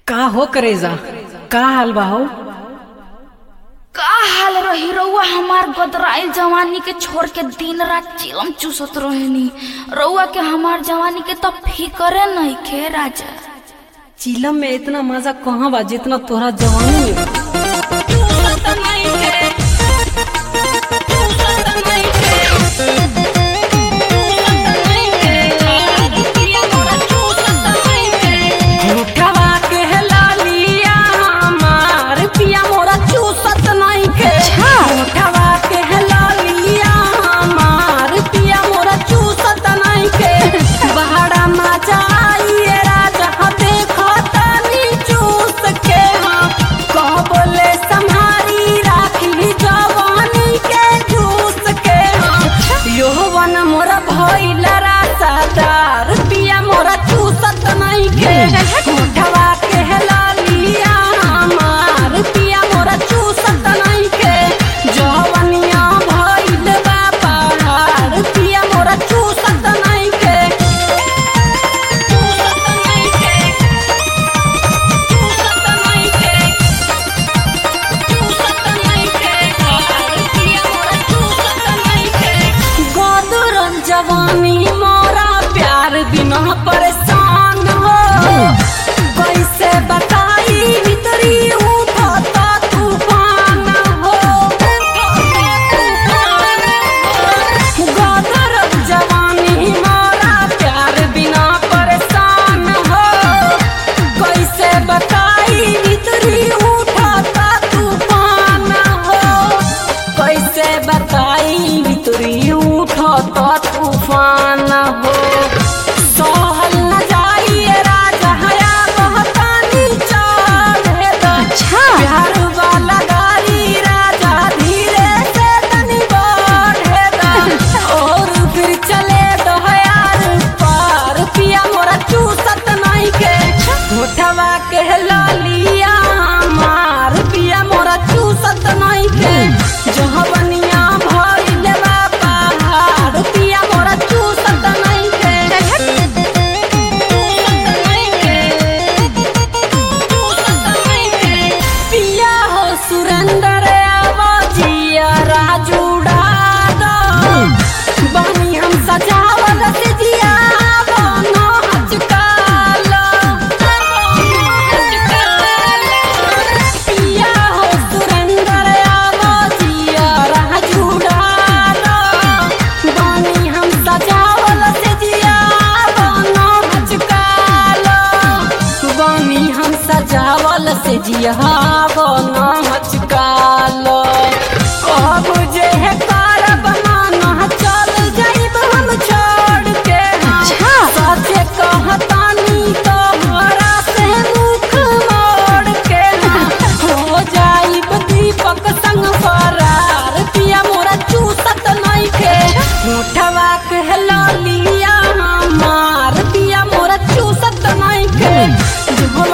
का हो करेजा का हाल बा हो का हाल रही रउआ हमार गदराइल जवानी के छोड़ के दिन रात चिलम चूसत रहेनी रउआ के हमार जवानी के तो फिकरे नहीं खे राजा चिलम में इतना मजा कहाँ बा जितना तोहरा जवानी में बा। चूसत नहीं खे चूसत नहीं खे चूसत नहीं खे पिया मोरा चूसत नहीं खे झूठवा के लालिया हमार पिया मोरा चूसत नहीं के झूठवा के लालिया हमार पिया मोरा चूसत नहीं के बहरा मजा आइए राजा देखो तनी चूस के हम कह बोले संहारी राखी जवानी के जूस के हम यौवन मोरा भइल रासादार पिया मोरा चूसत नहीं के उठवा के लालिया हमार पिया मोरा चूसत नहीं के जवनिया भइल बा पहाड़ पिया मोरा चूसत नहीं के चूसत नहीं के चूसत नहीं के चूसत नहीं के पिया मोरा चूसत नहीं के गोदरन जवानी मोरा प्यार बिना परेशान हो कैसे बताई भीतरी उठता तूफान हो गोदरन जवानी मोरा प्यार बिना परेशान हो कैसे बताई भीतरी उठता तूफान हो कैसे बताई भीतरी उठता तूफान हो सहल न जाइए राजा हया बहतानी चढ़े द प्यार वाला गाड़ी राजा धीरे से तनी बढ़े द और फिर चले दो यार पार पिया मोरा चूसत नहीं के उठवा के लालिया मार पिया मोरा चूसत नहीं के जहाँ बनिया भइल बा पहाड़ पिया मोरा चूसत नहीं के चूसत नहीं के चूसत नहीं के पिया हो सुरेंद्र आवाजिया राजूड़ा दो बनी हम सजावल से जिया बनो हचकालो पिया हो सुरेंद्र आवाजिया राजूड़ा दो बनी हम सजावल से जिया बनो हचकालो बनी हम सजावल से जिया बनो हचकालो अब जे है कारब माना चल जाइब हम छोड़ के सचे कहतानी तोहरा से मुख मोड़ के हो जाइब दीपक संग फरार पिया मोरा चूसत नहीं के उठवा के लालिया हमार पिया मोरा चूसत नहीं के